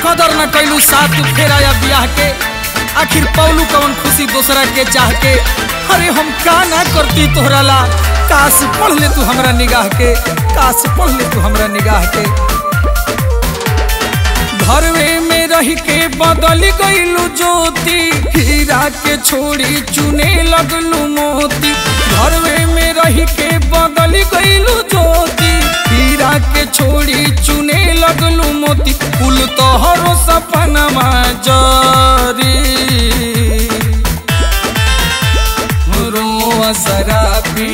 कदर न कैलू साथ फेरा या बियाह के आखिर पौलू कवन खुशी दूसरा के चाह के अरे हम का ना करती तोहरा ला काश पढ़ ले तू हमरा निगाह के काश पढ़ ले तू हमरा निगाह के घरवे में रह के बदल गईलू ज्योति हीरा के छोड़ी चुने लगलू मोती घरवे में रह के बदल गईलू ज्योति हीरा के छोड़ी चुने लगलू मोती कुल तोहरो सपनमा जरी रोआ शराबी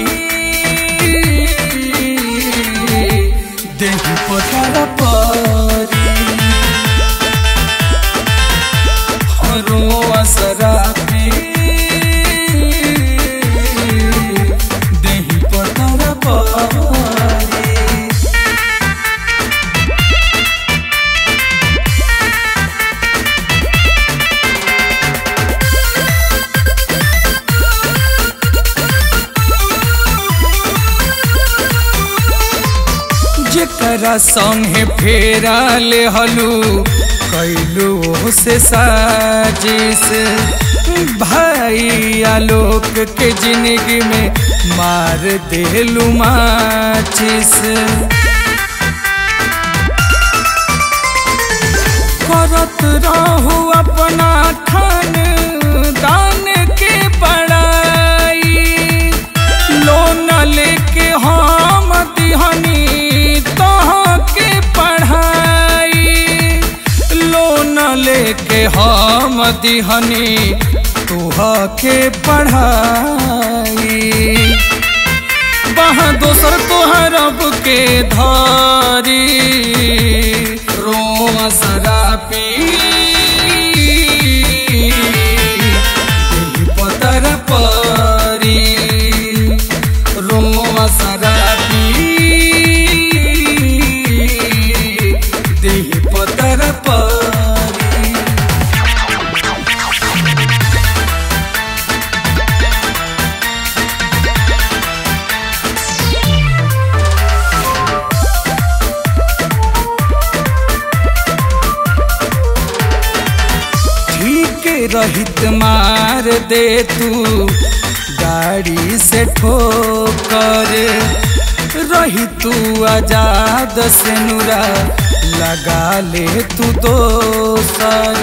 देह पथर परी रोआ शराबी देह पथर परी जेकरा संगे फेरा ले हलू कैलू से साजिश भाई आलोक के जिंदगी में मार देलू माचिस करत रहू अपना खान दान के बड़ाई लोन लेके हम दिहनी तहाँ के पढ़ाई लोन लेके हम दिहनी तुह के पढ़ाई बहा दोसर तोहर अब के धारी रोआ शराबी दिल पतर परी रोआ शराबी देह पतर परी ठीक रहित मार दे तू गाड़ी से ठोकर रही तू आजाद से नुरा लगा ले तू दोसर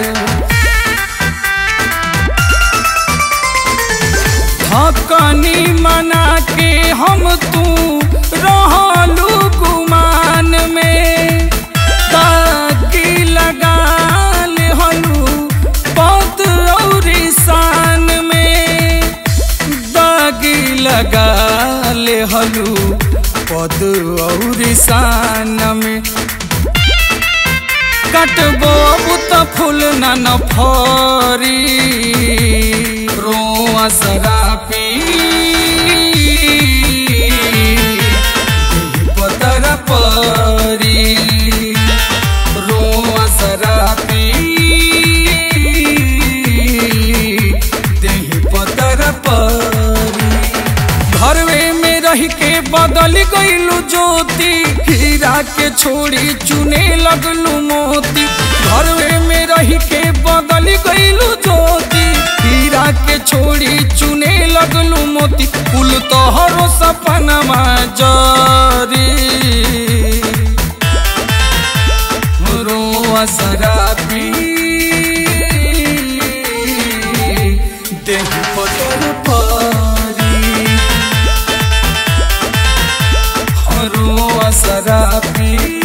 थकनी मना के हम तू रहलू गुमान में ताकि लगा ले हलू पत और शान में दागी लगा ले हलू पद और शान में कटबो बुत फूल न फरी रोआ शराबी पतर परी रोआ शराबी देह पतर परी घरवे में रह के बदल गईलू ज्योति हीरा के छोड़ी चुने लगलू मोती घरवे में रह के बदल गईलू ज्योति हीरा के छोड़ी चुने लगलू मोती कुल तोहरो सपनमा जरी रोआ शराबी देह पतर परी रोआ शराबी